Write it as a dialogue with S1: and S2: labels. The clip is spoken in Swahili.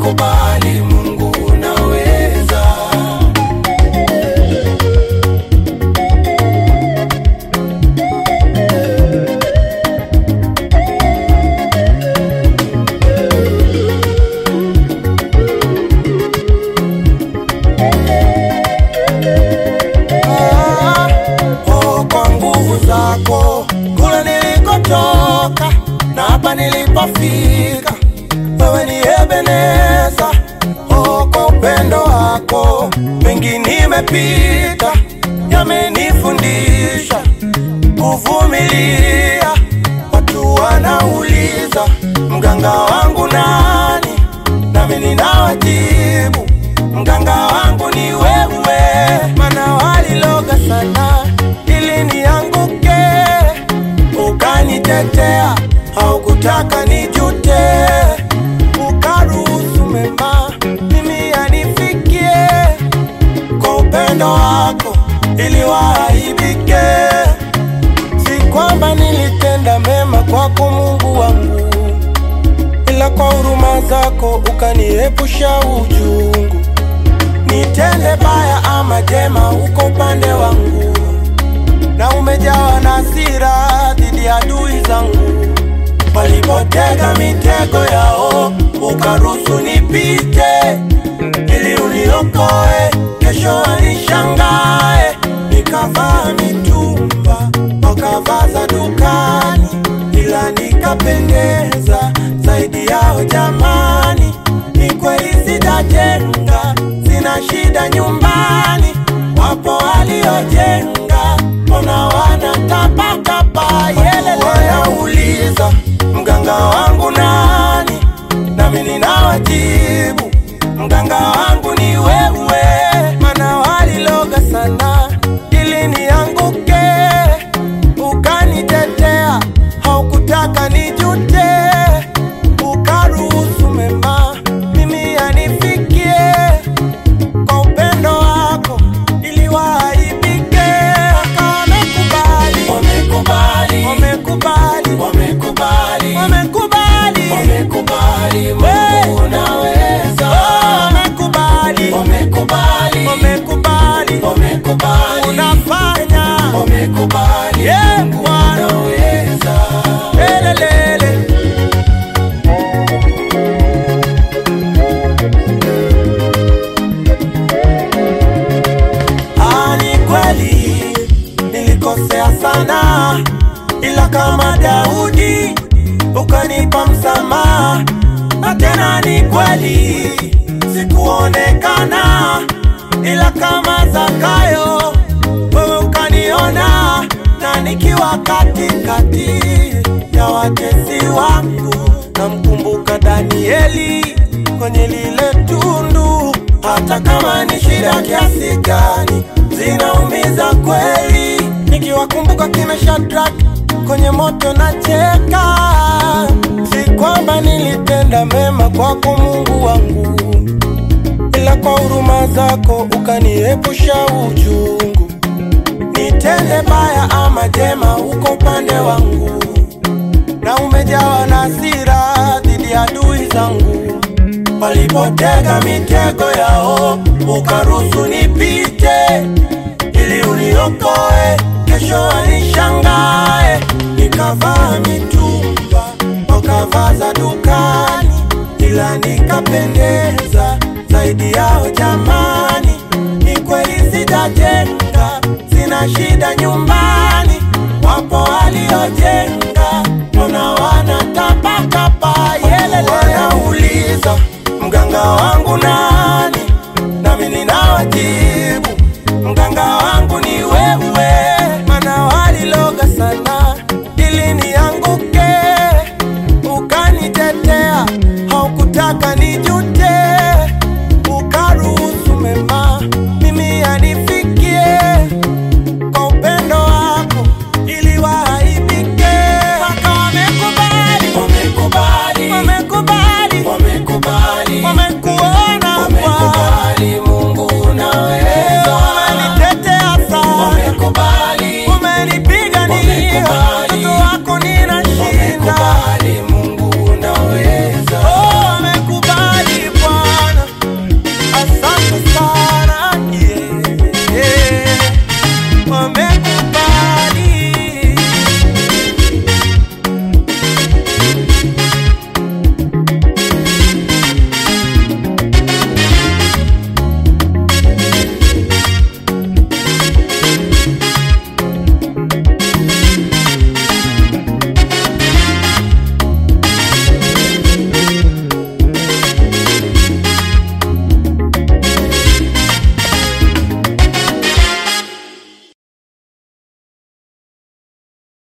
S1: wamekubali Mungu unaweza. Ah, oh, kwa nguvu zako kule nilikotoka na hapa nilipofika, wewe ni Ebeneza. Oh, kwa upendo wako mengi nimepita, yamenifundisha kuvumilia. Watu wanauliza mganga wangu nani, nami ninawajibu mganga wangu ni wewe, mana waliloga sana ili nianguke, ukanitetea, haukutaka nijute, ukaruhusu mema mimi yanifikie, kwa upendo wako ili waaibike. Si kwamba nilitenda mema kwako Mungu wangu, ila kwa huruma zako ukaniepusha uchungu. Nitende baya ama jema, uko upande wangu, na umejawa na hasira dhidi ya adui zangu. Walipotega mitego yao, ukaruhusu nipite, ili uniokoe, kesho wanishangae. Nikavaa mitumba, wakavaa za dukani, ila nikapendeza zaidi yao. Jamani, ni kweli sitajenga, sina shida nyumbani. Wapo waliojenga, mbona wanatapatapa? Yelele, wanauliza mganga wangu nani, nami ninawajibu mganga wangu ni wewe, mana waliloga sana ili nianguke, ukanitetea, haukutaka nijute, ukaruhusu mema mimi yanifikie, kwa upendo wako ili waaibike. Wamekubali, wamekubali, wamekubali, wamekubali, wamekubali, wamekubali, Mungu unaweza. Wamekubali, wamekubali, wamekubali, wamekubali, unafanya, wamekubali, yeah, Mungu unaweza. Lelelele. Ah, ni kweli nilikosea sana, ila kama Daudi ukanipa msamaha, na tena ni kweli sikuonekana, ila kama Zakayo wewe ukaniona, na nikiwa katikati ya watesi wangu, namkumbuka Danieli kwenye lile tundu hata kama ni shida kiasi gani, zinaumiza kweli. Nikiwakumbuka kina Shadrach kwenye moto na cheka, si kwamba nilitenda mema kwako Mungu wangu, ila kwa huruma zako ukaniepusha uchungu. Nitende baya ama jema, uko upande wangu, na umejawa na hasira dhidi ya adui zangu walipotega mitego yao, ukaruhusu nipite, ili uniokoe, kesho wanishangae. Nikavaa mitumba, wakavaa za dukani, ila nikapendeza zaidi yao. Jamani, ni kweli sitajenga, sina shida nyumbani. Wapo waliojenga, mbona wanatapatapa? Yelele, wanauliza mganga wangu nani, nami ninawajibu mganga wangu ni wewe, mana waliloga sana ili nianguke, ukanitetea, haukutaka niju